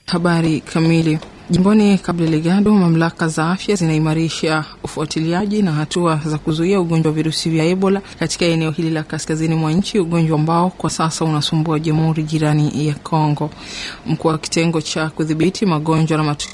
Habari kamili. Jimboni Cabo Delgado, mamlaka za afya zinaimarisha ufuatiliaji na hatua za kuzuia ugonjwa wa virusi vya Ebola katika eneo hili la kaskazini mwa nchi, ugonjwa ambao kwa sasa unasumbua jamhuri jirani ya Kongo. Mkuu wa kitengo cha kudhibiti magonjwa na matukio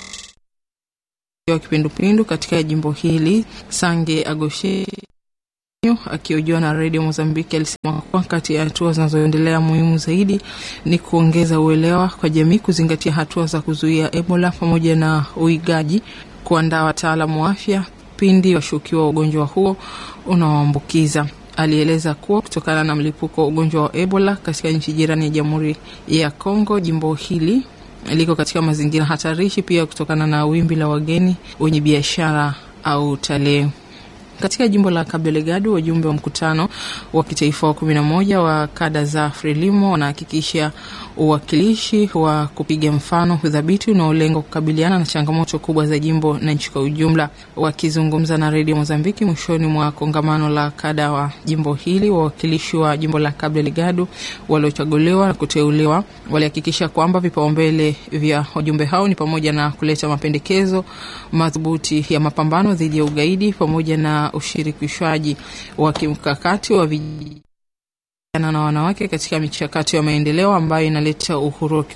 ya kipindupindu katika jimbo hili Sange Agoshe akihojiwa na redio Mozambiki alisema kuwa kati ya hatua zinazoendelea muhimu zaidi ni kuongeza uelewa kwa jamii, kuzingatia hatua za kuzuia Ebola pamoja na uigaji, kuandaa wataalamu wa afya pindi washukiwa wa ugonjwa huo unaoambukiza. Alieleza kuwa kutokana na mlipuko wa ugonjwa wa Ebola katika nchi jirani ya Jamhuri ya Kongo, jimbo hili liko katika mazingira hatarishi, pia kutokana na wimbi la wageni wenye biashara au utalii. Katika jimbo la Cabo Delgado, wajumbe wa mkutano wa kitaifa wa kumi na moja wa kada za Frelimo wanahakikisha uwakilishi wa kupiga mfano udhabiti unaolenga kukabiliana na changamoto kubwa za jimbo na nchi kwa ujumla. Wakizungumza na redio Mozambiki mwishoni mwa kongamano la kada wa jimbo hili, wawakilishi wa jimbo la Cabo Delgado waliochaguliwa na kuteuliwa walihakikisha kwamba vipaumbele vya wajumbe hao ni pamoja na kuleta mapendekezo madhubuti ya mapambano dhidi ya ugaidi pamoja na ushirikishwaji wa kimkakati wa vijana na wanawake katika michakato ya maendeleo ambayo inaleta uhuru wa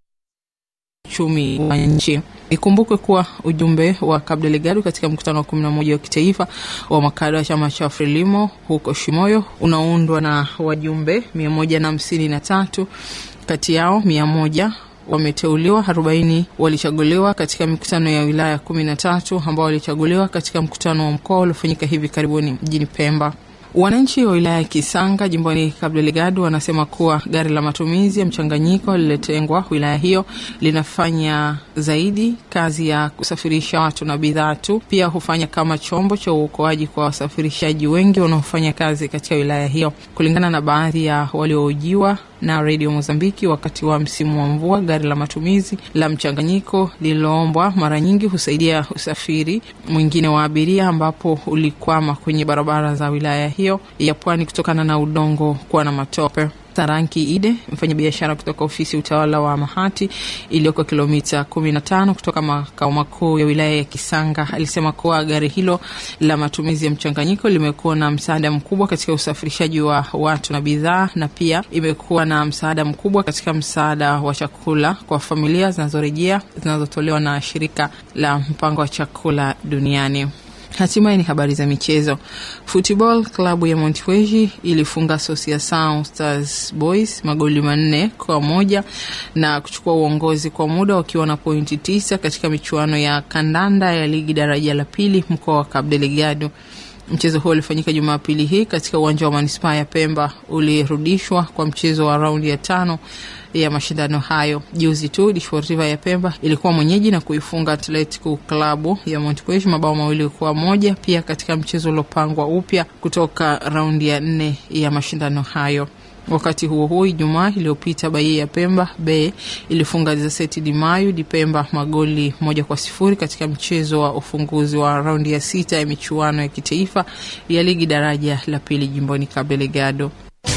uchumi wa nchi. Ikumbukwe kuwa ujumbe wa Cabo Delgado katika mkutano wa kumi na moja wa kitaifa wa makada wa chama cha Frelimo huko Shimoyo unaundwa na wajumbe mia moja na hamsini na tatu kati yao mia moja wameteuliwa, arobaini walichaguliwa katika mikutano ya wilaya kumi na tatu ambao walichaguliwa katika mkutano wa mkoa uliofanyika hivi karibuni mjini Pemba. Wananchi wa wilaya ya Kisanga jimboni Cabo Delgado wanasema kuwa gari la matumizi ya mchanganyiko lililotengwa wilaya hiyo linafanya zaidi kazi ya kusafirisha watu na bidhaa tu, pia hufanya kama chombo cha uokoaji kwa wasafirishaji wengi wanaofanya kazi katika wilaya hiyo. Kulingana na baadhi ya walioojiwa na redio Mozambiki wakati wa msimu wa mvua, gari la matumizi la mchanganyiko lililoombwa mara nyingi husaidia usafiri mwingine wa abiria, ambapo ulikwama kwenye barabara za wilaya hiyo ya pwani kutokana na udongo kuwa na matope. Taranki Ide, mfanyabiashara kutoka ofisi ya utawala wa Mahati iliyoko kilomita 15 kutoka makao makuu ya wilaya ya Kisanga, alisema kuwa gari hilo la matumizi ya mchanganyiko limekuwa na msaada mkubwa katika usafirishaji wa watu na bidhaa, na pia imekuwa na msaada mkubwa katika msaada wa chakula kwa familia zinazorejea zinazotolewa na shirika la mpango wa chakula duniani. Hatimaye ni habari za michezo. Football klabu ya Montpellier ilifunga Association Stars Boys magoli manne kwa moja na kuchukua uongozi kwa muda wakiwa na pointi tisa katika michuano ya kandanda ya ligi daraja la pili mkoa wa Cabo Delgado. Mchezo huo ulifanyika Jumapili hii katika uwanja wa manispaa ya Pemba, ulirudishwa kwa mchezo wa raundi ya tano ya mashindano hayo. Juzi tu Desportiva ya Pemba ilikuwa mwenyeji na kuifunga Atletico klabu ya Montpellier mabao mawili kwa moja pia katika mchezo uliopangwa upya kutoka raundi ya nne ya mashindano hayo. Wakati huo huo, Ijumaa iliyopita Bahia ya Pemba B ilifunga Zeseti Di Mayu Di Pemba magoli moja kwa sifuri katika mchezo wa ufunguzi wa raundi ya sita ya michuano ya kitaifa ya ligi daraja la pili jimboni Cabo Delgado.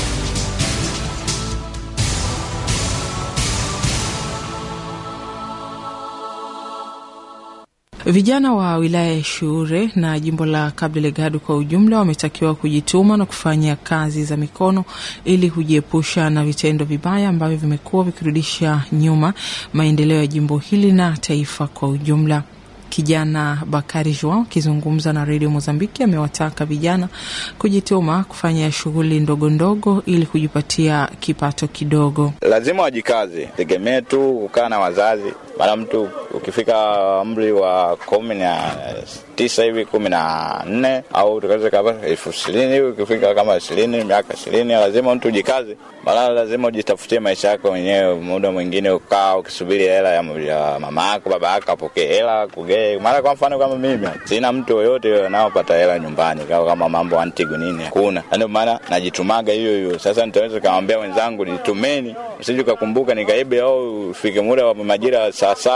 Vijana wa wilaya ya Shure na jimbo la Cabo Delgado kwa ujumla wametakiwa kujituma na kufanya kazi za mikono ili kujiepusha na vitendo vibaya ambavyo vimekuwa vikirudisha nyuma maendeleo ya jimbo hili na taifa kwa ujumla. Kijana Bakari Joao akizungumza na redio Mozambiki amewataka vijana kujituma kufanya shughuli ndogo ndogo ili kujipatia kipato kidogo. Lazima wajikaze, tegemee tu kukaa na wazazi. Mara mtu ukifika umri wa kumi na tisa hivi kumi na nne au tukaweza kama elfu ishirini hivi ukifika kama ishirini miaka ishirini lazima mtu ujikaze, mara lazima ujitafutie maisha yako mwenyewe. Muda mwingine ukaa ukisubiri hela ya, ya mama yako baba yako apokee hela kugee. Mara kwa mfano kama mimi sina mtu yoyote anaopata hela nyumbani kama, kama mambo antigu nini hakuna, ndio maana najitumaga hiyo hiyo. Sasa nitaweza kamwambia wenzangu nitumeni, usije ukakumbuka nikaibe au ufike muda wa majira saa saba ya usiku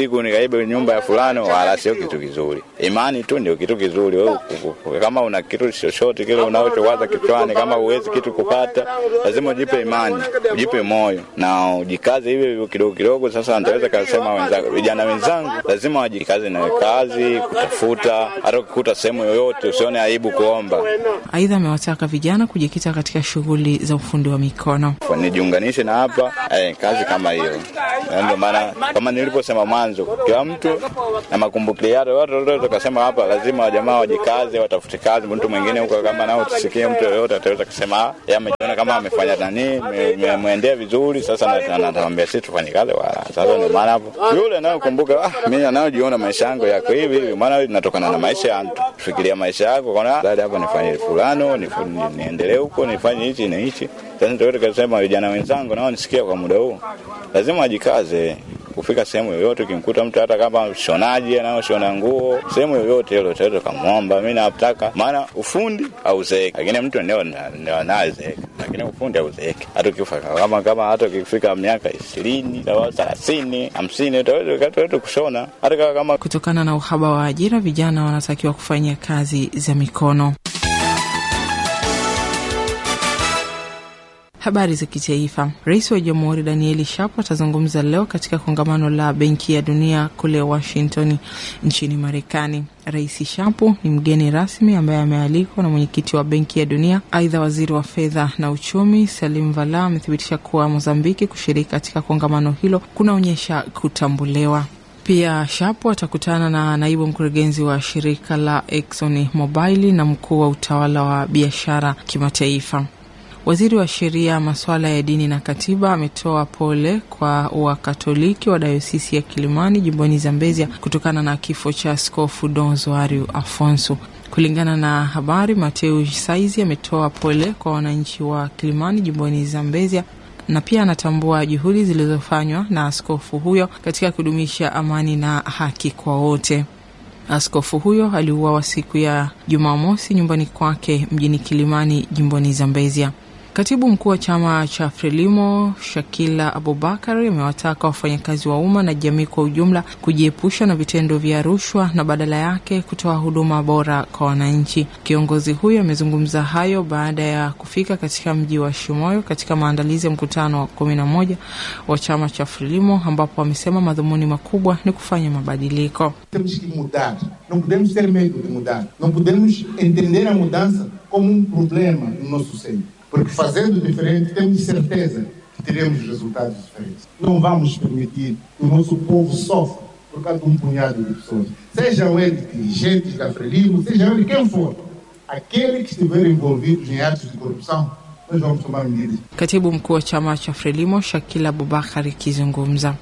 usiku nikaibe nyumba ya fulani, wala sio kitu kizuri. Imani tu ndio kitu kizuri. Wewe kama una kitu chochote kile unachowaza kichwani, kama uwezi kitu kupata, lazima ujipe imani, ujipe moyo na ujikaze hivyo hivyo kidogo kidogo. Sasa nitaweza kusema wenzangu, vijana wenzangu, lazima wajikaze na kazi, kutafuta, hata ukikuta sehemu yoyote usione aibu kuomba. Aidha, amewataka vijana kujikita katika shughuli za ufundi wa mikono. Nijiunganishe na hapa eh, kazi kama hiyo. Ndio maana kama niliposema mwanzo, kila mtu na makumbukio yake, watu wote tukasema hapa lazima wajamaa wajikaze, watafute kazi. Mtu mwingine huko kama nao tusikie, mtu yoyote ataweza kusema yeye amejiona kama amefanya nani, mwendea vizuri. Sasa natamwambia sisi tufanye kazi wala. Sasa ndio maana hapo yule anayokumbuka, ah, mimi anayojiona maisha yangu yako hivi hivi, maana inatokana na maisha ya mtu. Fikiria maisha yako, kwa baada hapo nifanye fulano, niendelee huko, nifanye hichi na hichi. Sasa ndio tukasema vijana wenzangu nao nisikia kwa muda huu, lazima wajikaze kufika sehemu yoyote. Ukimkuta mtu hata kama shonaji anayoshona nguo sehemu yoyote ile, utaweza kumwomba, mimi nataka, maana ufundi hauzeeki, lakini mtu ndio ndio anazeeka, lakini ufundi hauzeeki. Hata ukifa kama kama hata ukifika miaka ishirini au thelathini hamsini utaweza kushona hata kama. Kutokana na uhaba wa ajira, vijana wanatakiwa kufanyia kazi za mikono. Habari za kitaifa. Rais wa Jamhuri Danieli Shapo atazungumza leo katika kongamano la Benki ya Dunia kule Washington nchini Marekani. Rais Shapo ni mgeni rasmi ambaye amealikwa na mwenyekiti wa Benki ya Dunia. Aidha, waziri wa fedha na uchumi Salim Vala amethibitisha kuwa Mozambiki kushiriki katika kongamano hilo kunaonyesha kutambuliwa. Pia Shapo atakutana na naibu mkurugenzi wa shirika la Exxon Mobil na mkuu wa utawala wa biashara kimataifa. Waziri wa sheria, masuala ya dini na katiba ametoa pole kwa Wakatoliki wa dayosisi ya Kilimani jimboni Zambezia kutokana na kifo cha Askofu Don Zoario Afonso. Kulingana na habari, Mateo Saizi ametoa pole kwa wananchi wa Kilimani jimboni Zambezia na pia anatambua juhudi zilizofanywa na askofu huyo katika kudumisha amani na haki kwa wote. Askofu huyo aliuawa siku ya Jumamosi nyumbani kwake mjini Kilimani jimboni Zambezia. Katibu mkuu wa chama cha Frelimo Shakila Abubakar amewataka wafanyakazi wa umma na jamii kwa ujumla kujiepusha na vitendo vya rushwa na badala yake kutoa huduma bora kwa wananchi. Kiongozi huyo amezungumza hayo baada ya kufika katika mji wa Shimoyo katika maandalizi ya mkutano wa kumi na moja wa chama cha Frelimo ambapo amesema madhumuni makubwa ni kufanya mabadiliko. Temos que mudar, não podemos ter medo de mudar, não podemos entender a mudança como um problema no nosso seio. Porque fazendo diferente, temos certeza que teremos resultados diferentes. Não vamos permitir que o nosso povo sofra por causa de um punhado de pessoas. Sejam eles dirigentes da Frelimo, sejam eles quem for. Aqueles que estiverem envolvidos em atos de corrupção, nós vamos tomar medidas. Katibu mkuu wa chama cha Frelimo Shakila Abubakar akizungumza.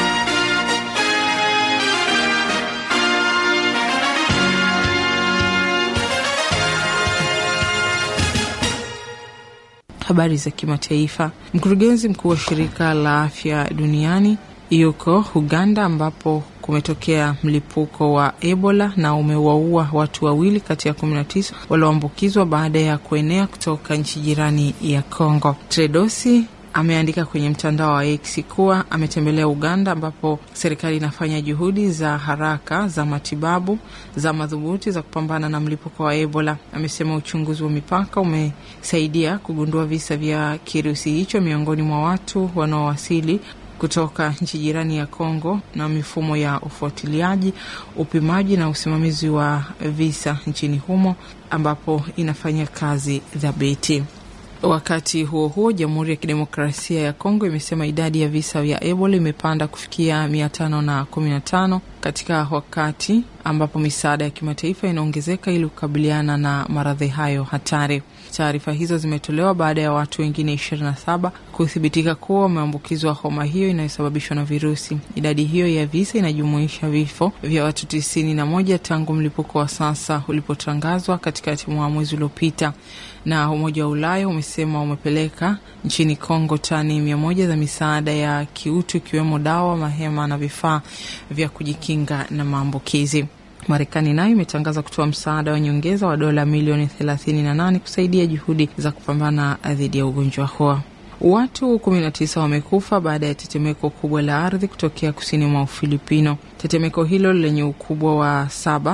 Habari za kimataifa. Mkurugenzi mkuu wa shirika la afya duniani yuko Uganda ambapo kumetokea mlipuko wa Ebola na umewaua watu wawili kati ya 19 walioambukizwa baada ya kuenea kutoka nchi jirani ya Congo. Tredosi ameandika kwenye mtandao wa X kuwa ametembelea Uganda ambapo serikali inafanya juhudi za haraka za matibabu za madhubuti za kupambana na mlipuko wa Ebola. Amesema uchunguzi wa mipaka umesaidia kugundua visa vya kirusi hicho miongoni mwa watu wanaowasili kutoka nchi jirani ya Kongo na mifumo ya ufuatiliaji, upimaji na usimamizi wa visa nchini humo ambapo inafanya kazi thabiti. Wakati huo huo, Jamhuri ya Kidemokrasia ya Kongo imesema idadi ya visa vya Ebola imepanda kufikia mia tano na kumi na tano katika wakati ambapo misaada ya kimataifa inaongezeka ili kukabiliana na maradhi hayo hatari. Taarifa hizo zimetolewa baada ya watu wengine 27 kuthibitika kuwa wameambukizwa homa hiyo inayosababishwa na virusi. Idadi hiyo ya visa inajumuisha vifo vya watu tisini na moja tangu mlipuko wa sasa ulipotangazwa katikati mwa mwezi uliopita. Na Umoja wa Ulaya umesema umepeleka nchini Kongo tani mia moja za misaada ya kiutu ikiwemo dawa, mahema na vifaa vya kujikinga na maambukizi. Marekani nayo imetangaza kutoa msaada wa nyongeza wa dola milioni 38 kusaidia juhudi za kupambana dhidi ya ugonjwa huo. Watu 19 wamekufa baada ya tetemeko kubwa la ardhi kutokea kusini mwa Ufilipino. Tetemeko hilo lenye ukubwa wa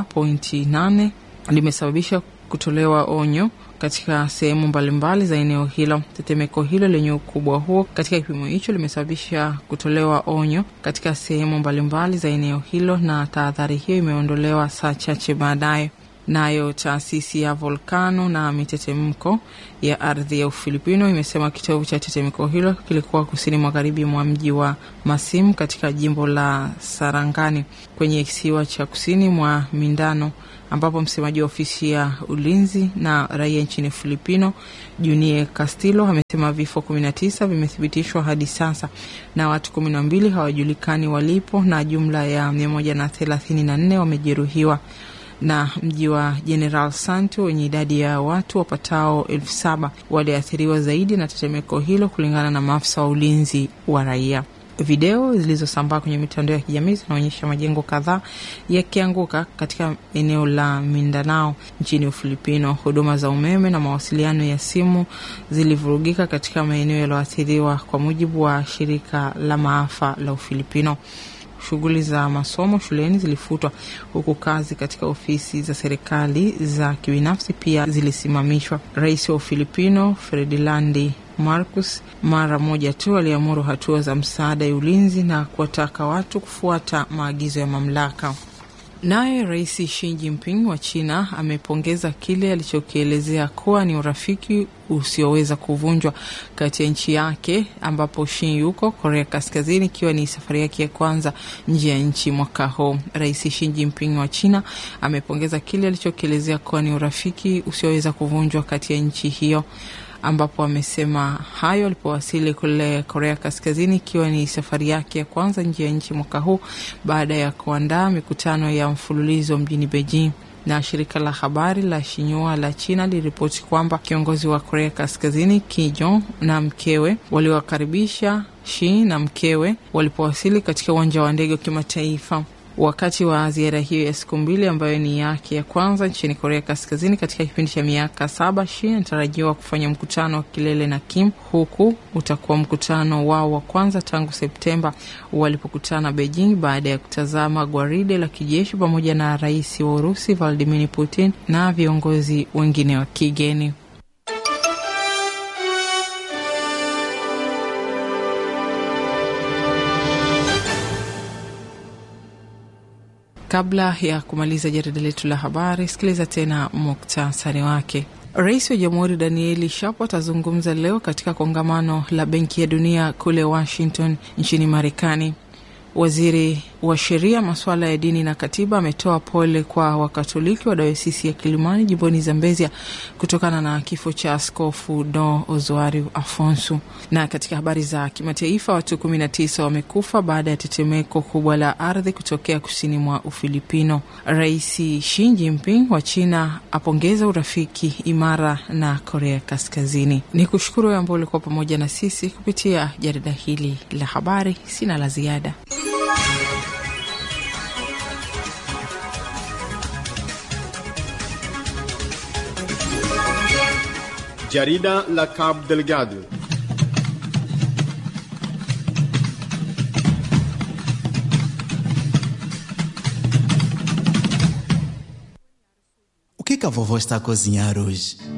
7.8 limesababisha kutolewa onyo katika sehemu mbalimbali za eneo hilo. Tetemeko hilo lenye ukubwa huo katika kipimo hicho limesababisha kutolewa onyo katika sehemu mbalimbali za eneo hilo, na tahadhari hiyo imeondolewa saa chache baadaye. Nayo taasisi ya volkano na mitetemko ya ardhi ya Ufilipino imesema kitovu cha tetemeko hilo kilikuwa kusini magharibi mwa mji wa Masim katika jimbo la Sarangani kwenye kisiwa cha kusini mwa Mindano, ambapo msemaji wa ofisi ya ulinzi na raia nchini Filipino Junie Castillo amesema vifo 19 vimethibitishwa hadi sasa na watu 12 hawajulikani walipo na jumla ya 134 wamejeruhiwa na mji wa General Santo wenye idadi ya watu wapatao elfu saba waliathiriwa zaidi na tetemeko hilo kulingana na maafisa wa ulinzi wa raia. Video zilizosambaa kwenye mitandao ya kijamii zinaonyesha majengo kadhaa yakianguka katika eneo la Mindanao nchini Ufilipino. Huduma za umeme na mawasiliano ya simu zilivurugika katika maeneo yaliyoathiriwa, kwa mujibu wa shirika la maafa la Ufilipino. Shughuli za masomo shuleni zilifutwa huku kazi katika ofisi za serikali za kibinafsi pia zilisimamishwa. Rais wa Ufilipino Ferdinand Marcos mara moja tu aliamuru hatua za msaada ya ulinzi na kuwataka watu kufuata maagizo ya mamlaka. Naye Rais Xi Jinping wa China amepongeza kile alichokielezea kuwa ni urafiki usioweza kuvunjwa kati ya nchi yake ambapo Xi yuko Korea Kaskazini, ikiwa ni safari yake ya kwanza nje ya nchi mwaka huu. Rais Xi Jinping wa China amepongeza kile alichokielezea kuwa ni urafiki usioweza kuvunjwa kati ya nchi hiyo ambapo amesema hayo alipowasili kule Korea Kaskazini, ikiwa ni safari yake ya kwanza nje ya nchi mwaka huu baada ya kuandaa mikutano ya mfululizo mjini Beijing. Na shirika la habari la Shinhua la China liliripoti kwamba kiongozi wa Korea Kaskazini Kim Jong na mkewe waliwakaribisha Shi na mkewe walipowasili katika uwanja wa ndege wa kimataifa wakati wa ziara hiyo ya siku mbili ambayo ni yake ya kwanza nchini Korea Kaskazini katika kipindi cha miaka saba. Shi anatarajiwa kufanya mkutano wa kilele na Kim, huku utakuwa mkutano wao wa kwanza tangu Septemba walipokutana Beijing baada ya kutazama gwaride la kijeshi pamoja na rais wa Urusi Vladimir Putin na viongozi wengine wa kigeni. Kabla ya kumaliza jarida letu la habari, sikiliza tena muktasari wake. Rais wa Jamhuri Danieli Shapo atazungumza leo katika kongamano la Benki ya Dunia kule Washington nchini Marekani. Waziri wa sheria, masuala ya dini na katiba ametoa pole kwa Wakatoliki wa dayosisi ya Kilimani jimboni Zambezia kutokana na kifo cha Askofu Don Ozoari Afonso. Na katika habari za kimataifa, watu kumi na tisa wamekufa baada ya tetemeko kubwa la ardhi kutokea kusini mwa Ufilipino. Rais Xi Jinping wa China apongeza urafiki imara na Korea Kaskazini. Ni kushukuru ambao ulikuwa pamoja na sisi kupitia jarida hili la habari. Sina la ziada. Jarida la Cabo Delgado. O que, que a vovó está a cozinhar hoje?